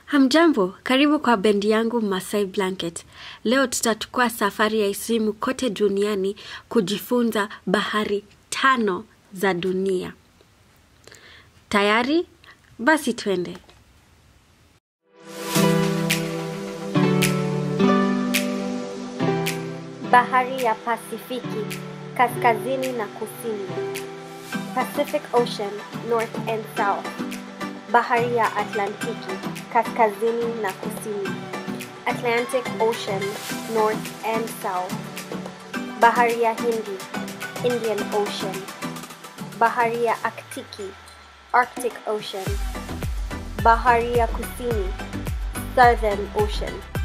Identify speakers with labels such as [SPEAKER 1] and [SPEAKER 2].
[SPEAKER 1] Hamjambo, karibu kwa bendi yangu Masai Blanket. Leo tutachukua safari ya isimu kote duniani kujifunza bahari tano za dunia. Tayari? Basi twende. Bahari ya Pasifiki, kaskazini na kusini. Pacific Ocean, north and south. Bahari ya Atlantiki, kaskazini na kusini. Atlantic Ocean, north and south. Bahari ya Hindi, Indian Ocean. Bahari ya Aktiki, Arctic Ocean. Bahari ya Kusini, Southern Ocean.